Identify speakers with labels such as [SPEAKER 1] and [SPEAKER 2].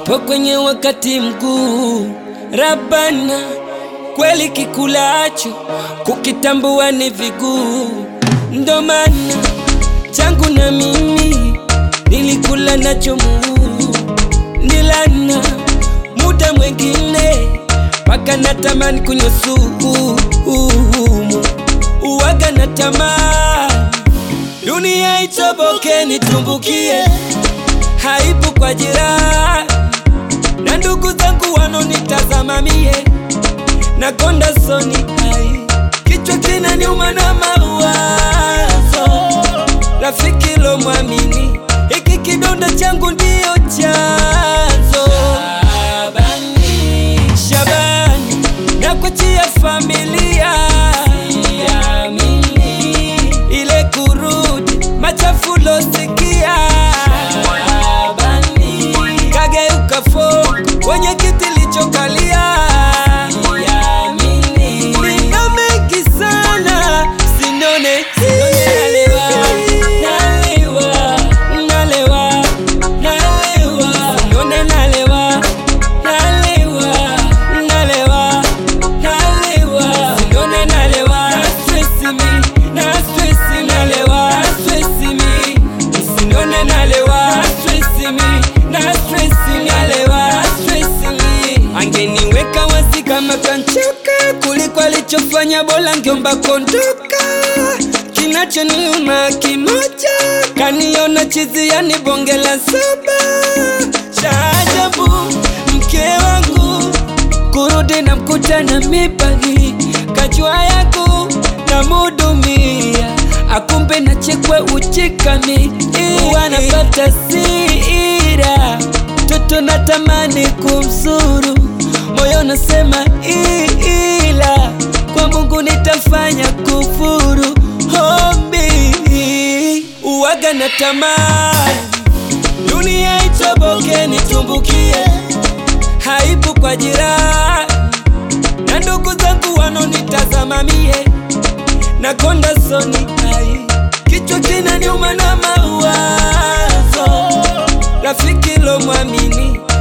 [SPEAKER 1] Nipo kwenye wakati mkuu, Rabana, kweli kikulacho kukitambua ni viguu, ndo maana changu na mimi nilikula nacho muu, nilana muda mwengine mpaka natamani kunywa sumu, uwaga na tamaa dunia itoboke nitumbukie, haibu kwa jirani na ndugu zangu wanonitazama mie na konda soni ai, kichwa kinaniuma na mawazo, rafiki lo mwamini, hiki kidonda changu ndiyo chanzo. Shabani, Shabani, nakuachia familia, siamini ile kurudi machafu losikia. Shabani, kageuka fo kwenye kiti lichokalia, siamini nina mengi sana, sinone sinone, nalewa nalewa nalewa nalewa, sinone nalewa nalewa nalewa nalewa, sinone nalewa na stress me na stress nalewa na stress me, sinone nalewa na stress me na stress nalewa na stress me, angeniweka wasi kama kanchoka kuliko alichofanya, bora ngeomba kondoka. Kinachoniuma kimoja, kaniona chizi, yani bonge la saba. Cha ajabu mke wangu kurudi na mkutana mipagi kajua yangu na mudumia akumbe na chekwe uchikami wanapata sira toto natamani kumzuru moyo nasema ila kwa Mungu nitafanya kufuru hombi uwaga na tamani dunia itoboke nitumbukie haibu kwa jirani na ndugu zangu wanonitazama mie na konda soni ai, kichwa kinaniuma na mawazo, rafiki lo mwamini